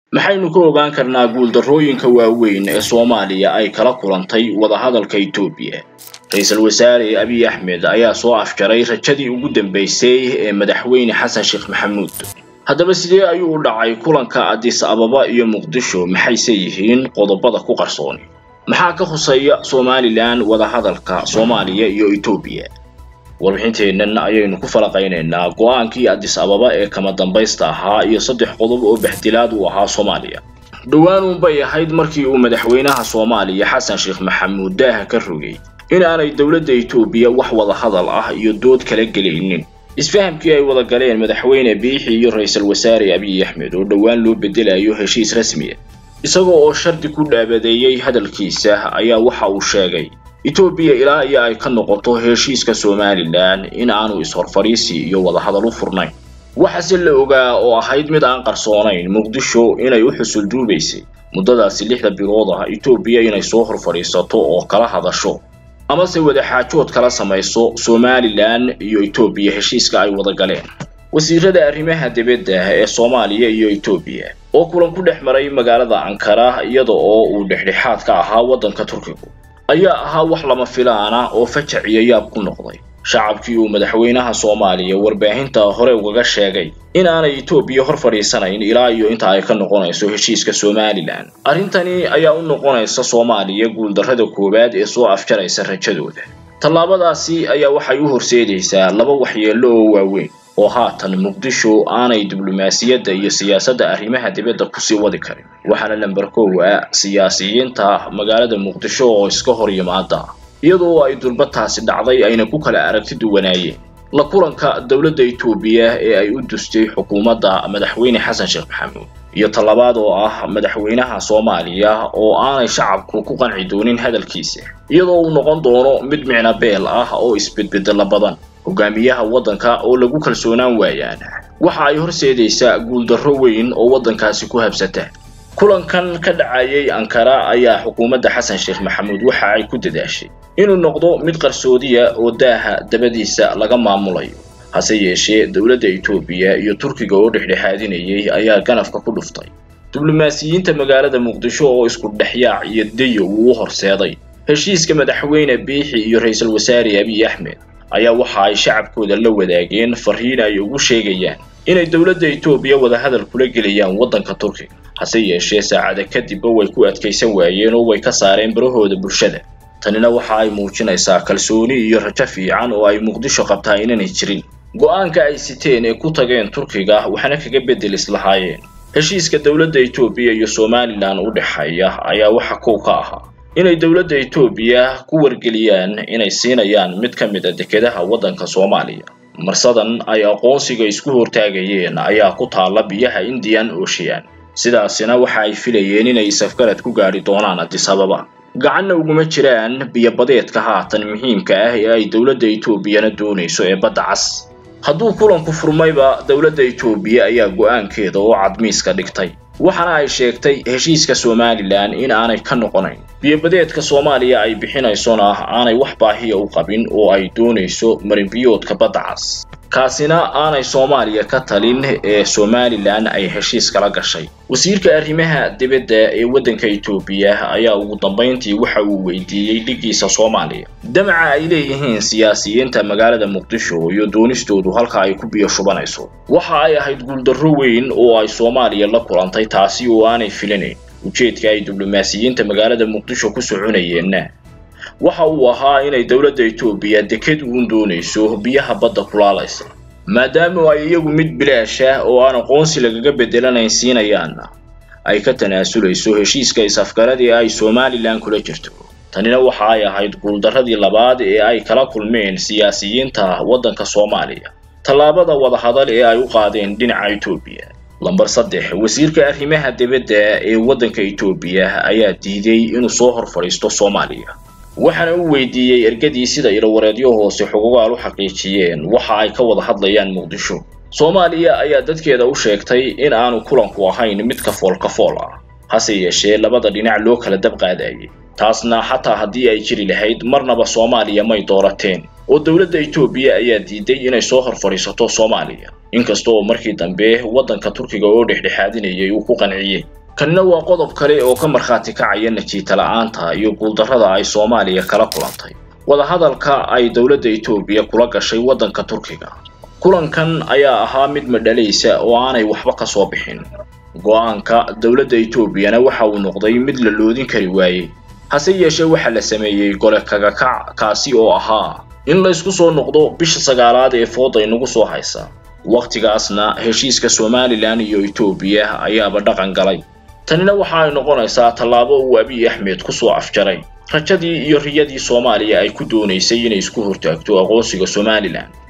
maxaynu ka ogaan karnaa guuldarrooyinka waaweyn ee soomaaliya ay kala kulantay wadahadalka etoobiya ra-iisul wasaare abiy axmed ayaa soo afjaray rajadii ugu dambaysay ee madaxweyne xasan sheekh maxamuud haddaba sidee ayuu u dhacay kulanka adis ababa iyo muqdisho maxayse yihiin qodobada ku qarsooni maxaa ka huseeya somalilan wadahadalka soomaaliya iyo etoobiya warbixinteennan ayaynu ku falaqaynaynaa go-aankii adis ababa ee kama dambaysta ahaa iyo saddex qodob oo baxdilaad u ahaa soomaaliya dhowaan bay ahayd markii uu madaxweynaha soomaaliya xasan sheekh maxamuud daaha ka rogay in aanay dowladda etoobiya wax wada hadal ah iyo dood kala gelaynin isfahamkii ay wada galeen madaxweyne biixi iyo ra-iisul wasaare abiy axmed oo dhowaan loo bedelayo heshiis rasmiya isagoo oo shardi ku dhaabadeeyey hadalkiisa ayaa waxa uu sheegay etoobiya ilaa iyo ay ka noqoto heshiiska somalilan in aanu is-horfadhiisi iyo wadahadal u furnayn waxaase la ogaa oo ahayd mid aan qarsoonayn muqdisho inay u xusul duubaysay muddadaasi lixda bilood ah etoobiya inay soo hor fadhiisato oo kala hadasho amase wadaxaajood kala samayso somalilan iyo etoobiya heshiiska ay wada galeen wasiirada arrimaha dibadda ee soomaaliya iyo etoobiya oo kulan ku dhex maray magaalada ankara iyada oo uu dhexdhexaad ka ahaa waddanka turkigu ayaa ahaa wax lama filaana oo fajac iyo yaab ku noqday shacabkii uu madaxweynaha soomaaliya warbaahinta hore ugaga sheegay in aanay etoobiya hor fadhiisanayn ilaa iyo inta ay ka noqonayso heshiiska somalilan arrintani ayaa u noqonaysa soomaaliya guuldarrada koowaad ee soo afjaraysa rajadooda tallaabadaasi ayaa waxay u horseedaysaa laba waxyeello oo waaweyn oo haatan muqdisho aanay diblomaasiyadda iyo siyaasadda arrimaha dibadda kusii wadi karin waxaana lamber kow ah siyaasiyiinta magaalada muqdisho oo iska hor yimaada iyadoo ay durbataasi dhacday ayna ku kala aragti duwanaayeen la kulanka dowladda etoobiya ee ay u dustay xukuumadda madaxweyne xasan sheekh maxamuud iyo tallabaad oo ah madaxweynaha soomaaliya oo aanay shacabku ku qanci doonin hadalkiisa iyadoo uu noqon doono mid micno beel ah oo isbedbedela badan hogaamiyaha waddanka oo lagu kalsoonaan waayaan waxa ay horseedaysaa guuldarro weyn oo waddankaasi ku habsata kulankan ka dhacayay ankara ayaa xukuumadda xasan sheekh maxamuud waxa ay ku dadaashay inuu noqdo mid qarsoodiya oo daaha dabadiisa laga maamulayo hase yeeshee dowladda etoobiya iyo turkiga oo dhexdhexaadinayay ayaa ganafka ku dhuftay diblomaasiyiinta magaalada muqdisho oo isku dhexyaac iyo dayo uu u horseeday heshiiska madaxweyne biixi iyo ra-iisul wasaare abiy axmed ayaa waxa ay shacabkooda la wadaageen fariin ay ugu sheegayaan inay dowladda etoobiya wadahadal kula gelayaan waddanka turkiga hase yeeshee saacada kadibba way ku adkaysan waayeen oo way ka saareen barahooda bulshada tanina waxa ay muujinaysaa kalsooni iyo rajo fiican oo ay muqdisho qabtaa inaanay jirin go-aanka ay siteen ee ku tageen turkiga waxna kaga beddelis lahaayeen heshiiska dowladda etoobiya iyo somalilan u dhexeeya ayaa waxa kow ka ahaa inay dowladda etoobiya ku wargeliyaan inay siinayaan mid ka mid a dekedaha waddanka soomaaliya marsadan ay aqoonsiga isku hortaagayeen ayaa ku taalla biyaha indian ocean sidaasina waxa ay filayeen inay safgarad ku gaadhi doonaan adis ababa gacanna uguma jiraan biyobadeedka haatan muhiimka ah ee ay dowladda etoobiyana doonayso ee badda cas hadduu kulanku furmayba dowladda etoobiya ayaa go-aankeeda oo cadmiiska dhigtay waxaana ay sheegtay heshiiska somalilan in aanay ka noqonayn biyobadeedka soomaaliya ay bixinaysona aanay wax baahiya u qabin oo ay doonayso marinbiyoodka badda cas kaasina aanay soomaaliya ka talin ee somalilan ay heshiis kala gashay wasiirka arrimaha dibadda ee waddanka etoobiya ayaa ugu dambayntii waxa uu weydiiyey dhigiisa soomaaliya damaca ay leeyihiin siyaasiyiinta magaalada muqdisho iyo doonistoodu halka ay ku biyo shubanayso waxa ay ahayd guuldarro weyn oo ay soomaaliya la kulantay taasi oo aanay filinayn ujeedka ay diblomaasiyiinta magaalada muqdisho ku soconayeenna waxa uu ahaa inay dowladda etoobiya deked uun doonayso biyaha badda kulaalaysa maadaama ay iyagu mid bilaash ah oo aan aqoonsi lagaga beddelanayn siinayaanna ay ka tanaasulayso heshiiska is-afgaradii ay somalilan kula jirto tanina waxa ay ahayd guuldarradii labaad ee ay kala kulmeen siyaasiyiinta waddanka soomaaliya tallaabada wadahadal ee ay u qaadeen dhinaca etoobiya lambar saddex wasiirka arrimaha dibadda ee waddanka etoobiya ayaa diiday inuu soo hor fadhiisto soomaaliya waxaana uu weydiiyey ergadii sida ilowareedyo hoose xuquuqaal u xaqiijiyeen waxa ay ka wada hadlayaan muqdisho soomaaliya ayaa dadkeeda u sheegtay in aanu kulanku ahayn mid kafool kafool ah hase yeeshee labada dhinac loo kala dab qaadayay taasna xataa haddii ay jiri lahayd marnaba soomaaliya may doorateen oo dowladda etoobiya ayaa diiday inay soo hor fadhiisato soomaaliya inkasta oo markii dambe waddanka turkiga oo dhexdhexaadinayay uu ku qanciyey kanina waa qodob kale oo ka markhaati kacaya najiita la'aanta iyo guuldarrada ay soomaaliya kala kulantay wadahadalka ay dowladda etoobiya kula gashay waddanka turkiga kulankan ayaa ahaa mid madhalaysa oo aanay waxba ka soo bixin go-aanka dowladda etoobiyana waxa uu noqday mid la loodin kari waayey hase yeeshee waxaa la sameeyey gole kagakac kaasi oo ahaa in la isku soo noqdo bisha sagaalaad ee fooda inagu soo haysa wakhtigaasna heshiiska somalilan iyo etoobiya ayaaba dhaqan galay tanina waxa ay noqonaysaa tallaabo uu abiy axmed ku soo afjaray rajadii iyo riyadii soomaaliya ay ku doonaysay inay isku hortaagto aqoonsiga somalilan